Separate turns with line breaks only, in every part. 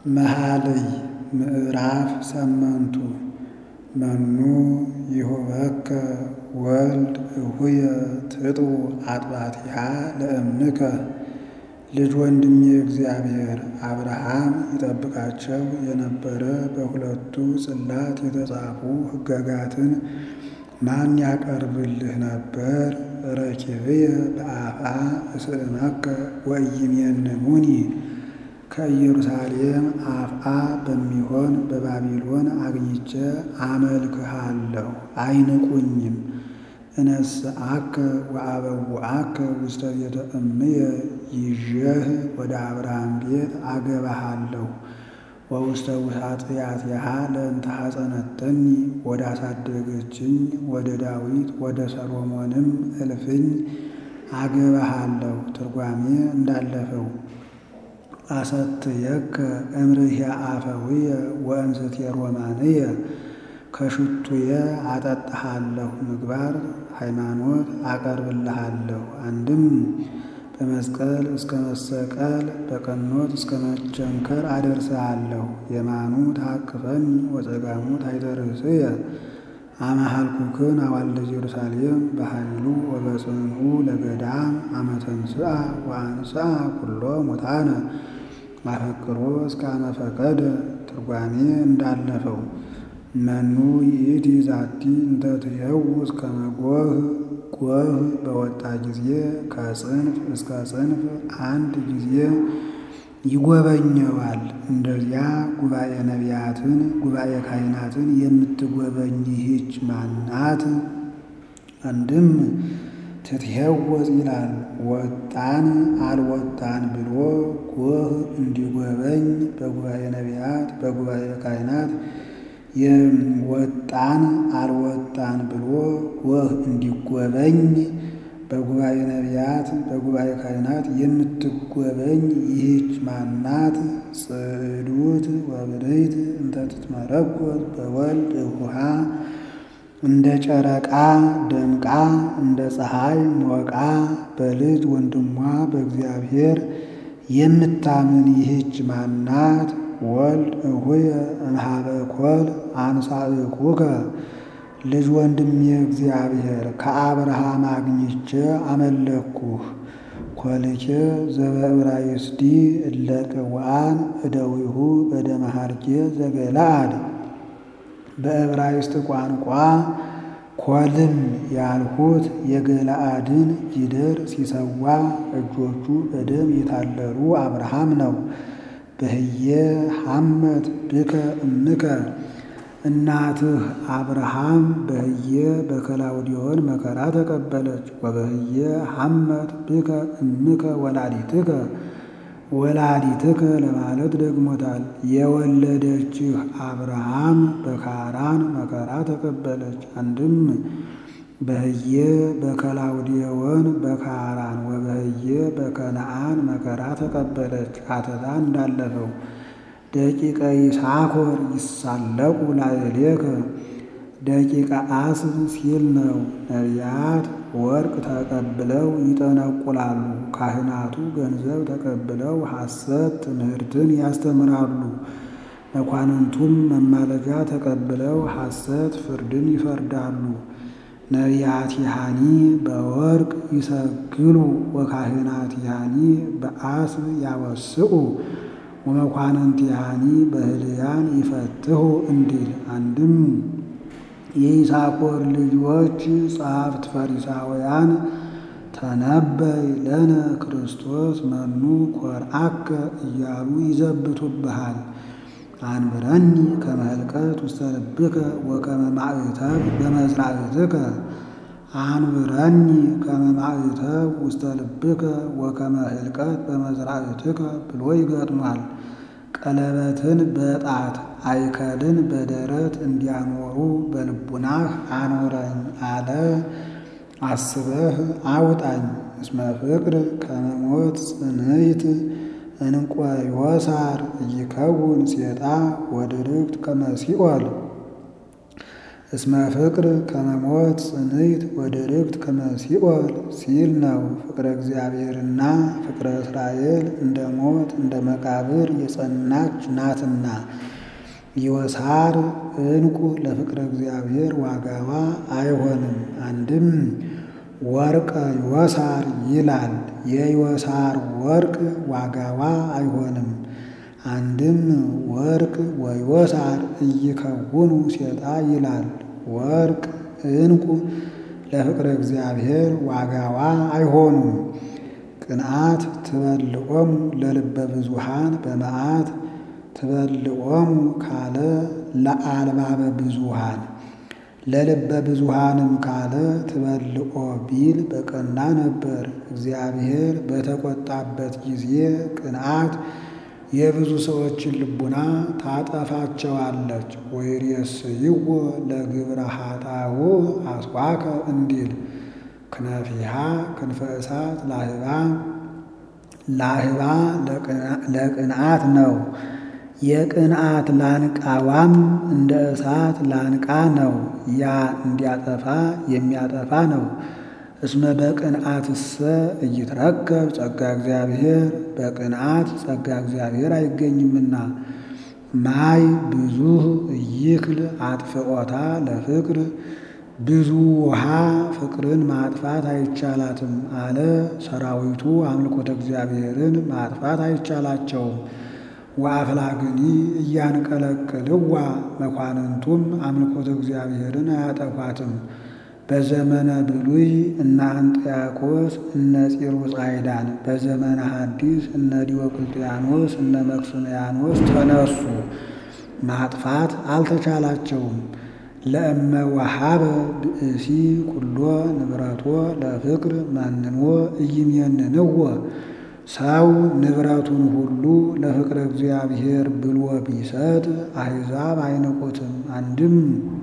መኃልይ ምዕራፍ ሰመንቱ መኑ ይሁበከ ወልድ እሁየ ትጥቡ አጥባቲሃ ለእምከ ልጅ ወንድሜ እግዚአብሔር አብርሃም ይጠብቃቸው የነበረ በሁለቱ ጽላት የተጻፉ ሕግጋትን ማን ያቀርብልህ ነበር? ረኪብየ በአፍአ እስእመከ ወኢይሜንሙኒ ከኢየሩሳሌም አፍአ በሚሆን በባቢሎን አግኝቼ አመልክሃለሁ አይንቁኝም። እነስአከ ወአበውአከ ውስተ ቤተ እምየ ይዤህ ወደ አብርሃም ቤት አገባሃለሁ። ወውስተ ውሳጥያትሃ ለእንተ ሐፀነተኒ ወደ አሳደገችኝ ወደ ዳዊት ወደ ሰሎሞንም እልፍኝ አገባሃለሁ። ትርጓሜ እንዳለፈው አሰትየከ እምርህየ አፈውየ ወእንስትየ ሮማንየ ከሽቱየ አጠጣሃለሁ ምግባር ሃይማኖት አቀርብልሃለሁ። አንድም በመስቀል እስከ መሰቀል በቀኖት እስከ መቸንከር አደርስሃለሁ። የማኑ ታቅፈኒ ወጸጋሙ ታይተርእስየ አመሃልኩክን አዋልደ ኢየሩሳሌም በኃይሉ ወበጽንዑ ለገዳም አመ ተንሥአ ወአንሥአ ኩሎ ሙታነ ማፈቅሮ እስከ አመ ፈቀደ። ትርጓሜ እንዳለፈው መኑ ይእቲ ዛቲ እንተ ትሄውስ ከመ ጎህ ጎህ በወጣ ጊዜ ከጽንፍ እስከ ጽንፍ አንድ ጊዜ ይጎበኘዋል። እንደዚያ ጉባኤ ነቢያትን ጉባኤ ካህናትን የምትጎበኝ ይህች ማናት? አንድም ትትሄወስ ይላል ወጣን አልወጣን ብሎ ጎህ እንዲጎበኝ በጉባኤ ነቢያት በጉባኤ ካህናት የወጣን አልወጣን ብሎ ጎህ እንዲጎበኝ በጉባኤ ነቢያት በጉባኤ ካህናት የምትጎበኝ ይህች ማናት? ጽዕዱት ወብርህት እንተ ትትመረኮዝ በወልድ እሁሃ እንደ ጨረቃ ደምቃ እንደ ፀሐይ ሞቃ በልጅ ወንድሟ በእግዚአብሔር የምታምን ይህች ማናት? ወልድ እሁየ እምኀበ ኮል አንሣእኩከ ልጅ ወንድሜ እግዚአብሔር ከአብርሃም አግኝቼ አመለኩህ። ኮልኬ ዘበዕብራይስዲ እለ ቅውዓን እደዊሁ በደመ ሐርጌ ዘገለዓድ በዕብራይስጥ ቋንቋ ኮልም ያልሁት የገለዓድን ጊደር ሲሰዋ እጆቹ በደም የታለሉ አብርሃም ነው። በህየ ሐመት ብከ እምከ እናትህ አብርሃም በህየ በከላውዲዮን መከራ ተቀበለች። ወበህየ ሐመት ብከ እምከ ወላዲትከ ወላዲትከ ለማለት ደግሞታል። የወለደችህ አብርሃም በካራን መከራ ተቀበለች። አንድም በህየ በከላውዲዮን በካራን ወበህየ በከነአን መከራ ተቀበለች። አተታ እንዳለፈው ደቂቀ ይሳኮር ይሳለቁ ላዕሌከ ደቂቀ አስብ ሲል ነው። ነቢያት ወርቅ ተቀብለው ይጠነቁላሉ። ካህናቱ ገንዘብ ተቀብለው ሐሰት ትምህርትን ያስተምራሉ። መኳንንቱም መማለጃ ተቀብለው ሐሰት ፍርድን ይፈርዳሉ። ነቢያቲሃኒ በወርቅ ይሰግሉ ወካህናቲሃኒ በአስብ ያወስኡ ወመኳንንቲሃኒ በህልያን ይፈትሁ እንዲል አንድም የይሳኮር ልጆች ጸሐፍት ፈሪሳውያን ተነበይ ለነ ክርስቶስ መኑ ኮርአከ እያሉ ይዘብቱብሃል። አንብረኒ ከመ ህልቀት ውስተ ልብከ ወከመ ማዕተብ በመዝራዕትከ አንብረኒ ከመ ማዕተብ ውስተ ልብከ ወከመ ህልቀት በመዝራዕትከ ብሎ ይገጥሟል። ቀለበትን በጣት አይከልን በደረት እንዲያኖሩ በልቡናህ አኖረኝ አለ። አስበህ አውጣኝ እስመ ፍቅር ከመ ሞት ጽንዕት እንቆ ዮሳር ኢይከውን ሴጣ ወድርግት ከመ ሲኦል እስመ ፍቅር ከመሞት ጽንዕት ወድርግት ከመሲኦል ሲል ነው። ፍቅረ እግዚአብሔርና ፍቅረ እስራኤል እንደ ሞት እንደ መቃብር የጸናች ናትና። ይወሳር ዕንቁ ለፍቅረ እግዚአብሔር ዋጋዋ አይሆንም። አንድም ወርቀ ይወሳር ይላል። የይወሳር ወርቅ ዋጋዋ አይሆንም። አንድም ወርቅ ወይወሳር እይከውኑ ሴጣ ይላል። ወርቅ ዕንቁ ለፍቅረ እግዚአብሔር ዋጋዋ አይሆኑም። ቅንዓት ትበልዖሙ ለልበ ብዙሃን በመዓት ትበልዖሙ ካለ ለአልባበ ብዙሃን ለልበ ብዙሃንም ካለ ትበልዖ ቢል በቀና ነበር። እግዚአብሔር በተቆጣበት ጊዜ ቅንዓት የብዙ ሰዎችን ልቡና ታጠፋቸዋለች። ወይሬስይዎ ለግብረ ኃጣው አስዋከ እንዲል ክነፊሃ ክንፈ እሳት ላህባ ላህባ ለቅንዓት ነው። የቅንዓት ላንቃዋም እንደ እሳት ላንቃ ነው። ያ እንዲያጠፋ የሚያጠፋ ነው። እስመ በቅንዓትሰ እይትረከብ ጸጋ እግዚአብሔር በቅንዓት ጸጋ እግዚአብሔር አይገኝምና። ማይ ብዙህ እይክል አጥፍዖታ ለፍቅር ብዙ ውሃ ፍቅርን ማጥፋት አይቻላትም አለ። ሰራዊቱ አምልኮተ እግዚአብሔርን ማጥፋት አይቻላቸውም። ወአፍላግኒ እያንቀለቅልዋ መኳንንቱም አምልኮተ እግዚአብሔርን አያጠፏትም። በዘመነ ብሉይ እነ አንጥያቆስ እነ ፂሩጻይዳን፣ በዘመነ ሐዲስ እነ ዲዮቅልጥያኖስ እነ መክስምያኖስ ተነሱ። ማጥፋት አልተቻላቸውም። ለእመ ወሃበ ብእሲ ኩሎ ንብረቶ ለፍቅር መንኖ ኢይሜንንዎ ሰው ንብረቱን ሁሉ ለፍቅረ እግዚአብሔር ብሎ ቢሰጥ አሕዛብ አይንቁትም። አንድም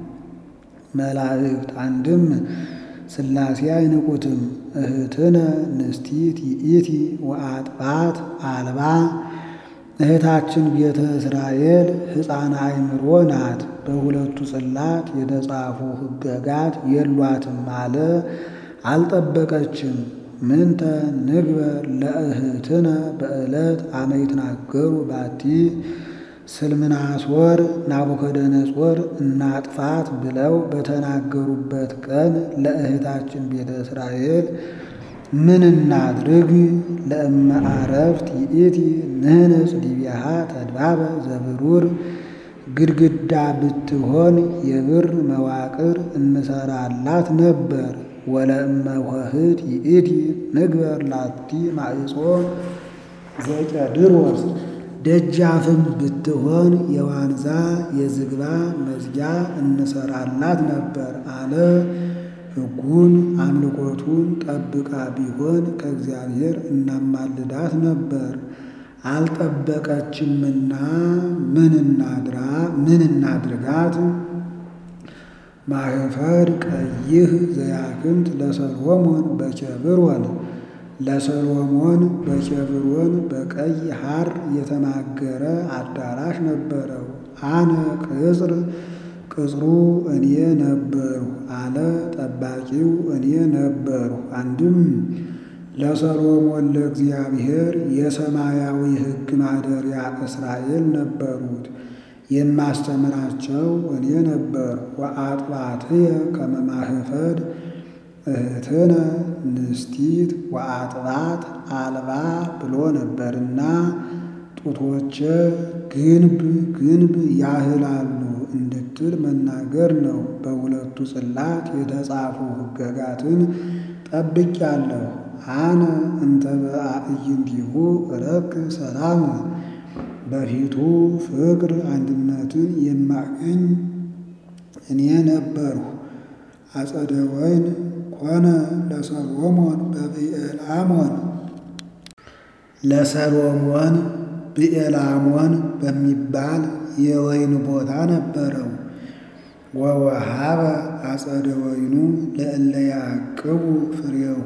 መላእክት አንድም ሥላሴ አይንቁትም። እህትነ ንስቲት ይእቲ ወአጥባት አልባ እህታችን ቤተ እስራኤል ሕፃን አእምሮ ናት። በሁለቱ ጽላት የተጻፉ ሕገጋት የሏትም አለ። አልጠበቀችም። ምንተ ንግበር ለእህትነ በዕለት አመ ይትናገሩ ባቲ ስልምናሶር ናቡከደነጾር እናጥፋት ብለው በተናገሩበት ቀን ለእህታችን ቤተ እስራኤል ምን እናድርግ? ለእመ አረፍት ይእቲ ንህንጽ ዲቢያሃ ተድባበ ዘብሩር ግድግዳ ብትሆን የብር መዋቅር እንሰራላት ነበር። ወለእመ ኆኅት ይእቲ ንግበር ላቲ ማዕጾ ዘቄድሮስ ደጃፍም ብትሆን የዋንዛ የዝግባ መዝጊያ እንሰራላት ነበር አለ። ሕጉን አምልኮቱን ጠብቃ ቢሆን ከእግዚአብሔር እናማልዳት ነበር። አልጠበቀችምና ምን እናድራ ምን እናድርጋት? ማህፈድ ቀይህ ዘያክንት ለሰሎሞን በኬብሮን ለሰሎሞን በኬብሮን በቀይ ሐር የተማገረ አዳራሽ ነበረው። አነ ቅጽር ቅጽሩ እኔ ነበሩ አለ። ጠባቂው እኔ ነበሩ። አንድም ለሰሎሞን ለእግዚአብሔር የሰማያዊ ሕግ ማደሪያ እስራኤል ነበሩት። የማስተምራቸው እኔ ነበር። ወአጥባትየ ከመ ማህፈድ እህትነ ንስቲት ወአጥባት አልባ ብሎ ነበርና ጡቶቼ ግንብ ግንብ ያህላሉ እንድትል መናገር ነው። በሁለቱ ጽላት የተጻፉ ሕገጋትን ጠብቄአለሁ። አነ እንተ በአዕይንቲሁ እረክ ሰላም በፊቱ ፍቅር አንድነትን የማገኝ እኔ ነበርሁ። አጸደ ወይን ኮነ ለሰሎሞን በብኤላሞን ለሰሎሞን ብኤላሞን በሚባል የወይን ቦታ ነበረው። ወወሃበ አጸደ ወይኑ ለእለ ያዕቅቡ ፍሬሁ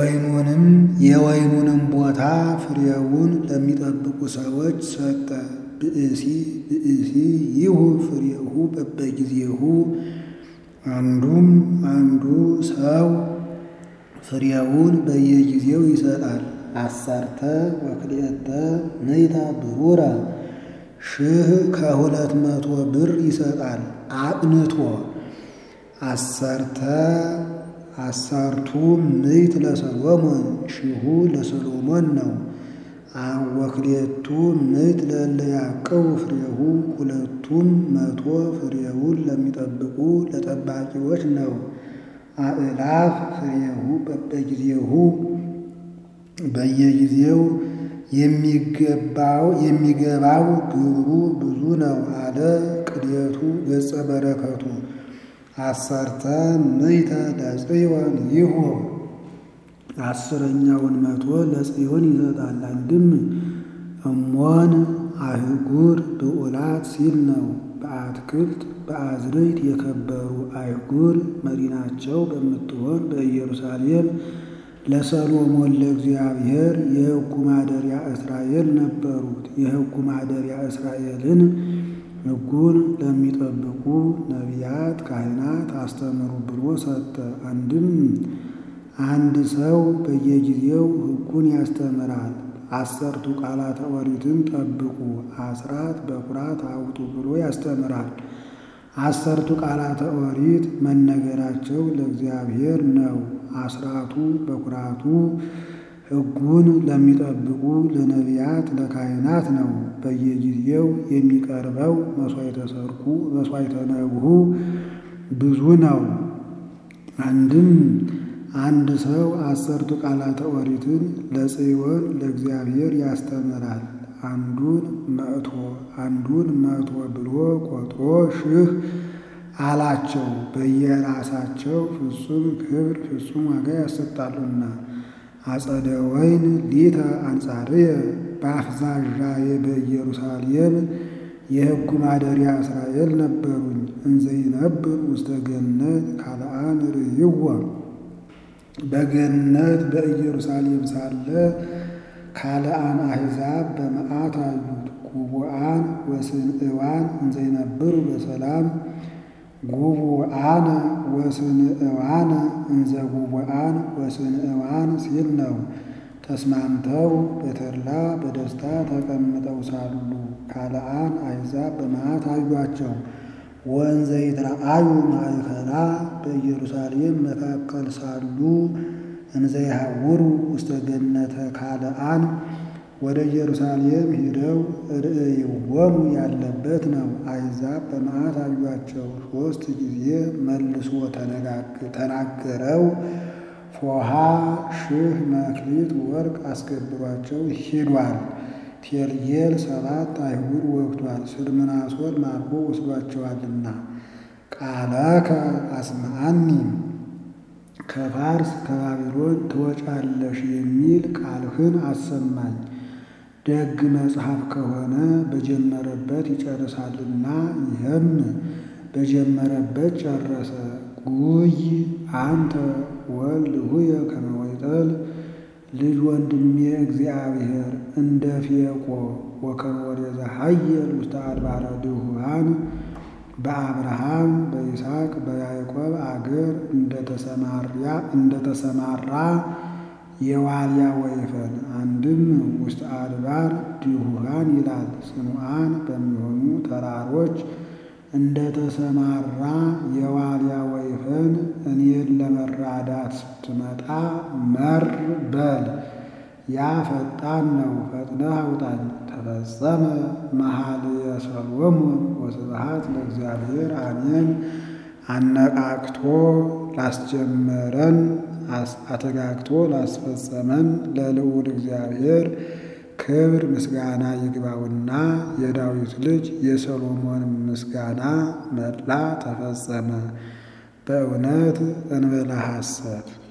ወይኑንም የወይኑንም ቦታ ፍሬውን ለሚጠብቁ ሰዎች ሰጠ። ብእሲ ብእሲ ይሁብ ፍሬሁ በበጊዜሁ አንዱም አንዱ ሰው ፍሬውን በየጊዜው ይሰጣል። አሰርተ ወክልኤተ ምዕተ ብሩረ ሺህ ከሁለት መቶ ብር ይሰጣል አቅንቶ አሰርተ አሰርቱ ምዕት ለሰሎሞን ሺሁ ለሰሎሞን ነው። ወክልኤቱ ምዕት ለእለ ያዕቅቡ ፍሬሁ ሁለቱም መቶ ፍሬውን ለሚጠብቁ ለጠባቂዎች ነው። አእላፍ ፍሬሁ በበጊዜሁ በየጊዜው የሚገባው የሚገባው ግብሩ ብዙ ነው አለ ቅዴቱ ገጸ በረከቱ አሰርተ ምዕተ ለጽዮን ይሁብ አስረኛውን መቶ ለጽዮን ይሰጣል። አንድም እሞን አህጉር ብዑላት ሲል ነው። በአትክልት በአዝርዕት የከበሩ አይጉር መዲናቸው በምትሆን በኢየሩሳሌም ለሰሎሞን ለእግዚአብሔር የሕጉ ማደሪያ እስራኤል ነበሩት። የሕጉ ማደሪያ እስራኤልን ሕጉን ለሚጠብቁ ነቢያት፣ ካህናት አስተምሩ ብሎ ሰጠ። አንድም አንድ ሰው በየጊዜው ሕጉን ያስተምራል። አሰርቱ ቃላተ ኦሪትን ጠብቁ፣ አስራት በኩራት አውጡ ብሎ ያስተምራል። አሰርቱ ቃላተ ኦሪት መነገራቸው ለእግዚአብሔር ነው። አስራቱ በኩራቱ ሕጉን ለሚጠብቁ ለነቢያት ለካህናት ነው። በየጊዜው የሚቀርበው መሥዋዕተ ሰርኩ መሥዋዕተ ነግሁ ብዙ ነው። አንድም አንድ ሰው አሰርቱ ቃላተ ኦሪትን ለጽዮን ለእግዚአብሔር ያስተምራል። አንዱን መቶ አንዱን መቶ ብሎ ቆጥሮ ሺህ አላቸው። በየራሳቸው ፍጹም ክብር ፍጹም ዋጋ ያሰጣሉና። አጸደ ወይን ሊተ አንጻርየ በአፍዛዣዬ በኢየሩሳሌም የሕጉ ማደሪያ እስራኤል ነበሩኝ። እንዘይነብር ውስተ ገነት ካልአን ርእይዎ በገነት በኢየሩሳሌም ሳለ ካልአን አሕዛብ በመዓት አዩት። ጉቡአን ወስንእዋን እንዘይነብሩ በሰላም ጉቡአነ ወስንእዋነ እንዘ ጉቡአን ወስንእዋን ሲል ነው። ተስማምተው በተድላ በደስታ ተቀምጠው ሳሉ ካልአን አሕዛብ በመዓት አዩአቸው። ወንዘ ይትረአዩ ማእከላ በኢየሩሳሌም መካከል ሳሉ እንዘ ይሐውሩ ውስተ ገነተ ካልአን ወደ ኢየሩሳሌም ሂደው ርእይዎሙ ያለበት ነው። አሕዛብ በመዓት አዩአቸው። ሦስት ጊዜ መልሶ ተናገረው። ፎሃ ሺህ መክሊት ወርቅ አስገብሯቸው ሂዷል። ቴልጌል ሰባት አይሁድ ወግቷል። ስልምናሶር ማርኮ ወስዷቸዋልና። ቃለከ አስማአኒ ከፋርስ ከባቢሎን ትወጫለሽ የሚል ቃልህን አሰማኝ። ደግ መጽሐፍ ከሆነ በጀመረበት ይጨርሳልና፣ ይህም በጀመረበት ጨረሰ። ጉይ አንተ ወልድ ሁየ ከመ ወይጠል ልጅ ወንድሜ እግዚአብሔር እንደ ፌቆ ወከመ ወዴዘ ኃየል ውስተ አድባረ ድሁሃን በአብርሃም በይስሐቅ በያዕቆብ አገር እንደተሰማራ የዋልያ ወይፈን አንድም ውስጥ አድባር ድሁሃን ይላል። ጽኑዓን በሚሆኑ ተራሮች እንደተሰማራ የዋልያ ወይፈን እኔን ለመራዳት ስትመጣ መር በል ያ ፈጣን ነው፣ ፈጥነህ አውጣኝ። ተፈጸመ መኃልየ ሰሎሞን ወስብሐት ለእግዚአብሔር አሜን። አነቃቅቶ ላስጀመረን አተጋግቶ ላስፈጸመን ለልዑል እግዚአብሔር ክብር ምስጋና ይግባውና የዳዊት ልጅ የሰሎሞን ምስጋና መላ ተፈጸመ። በእውነት እንበላ ሐሰት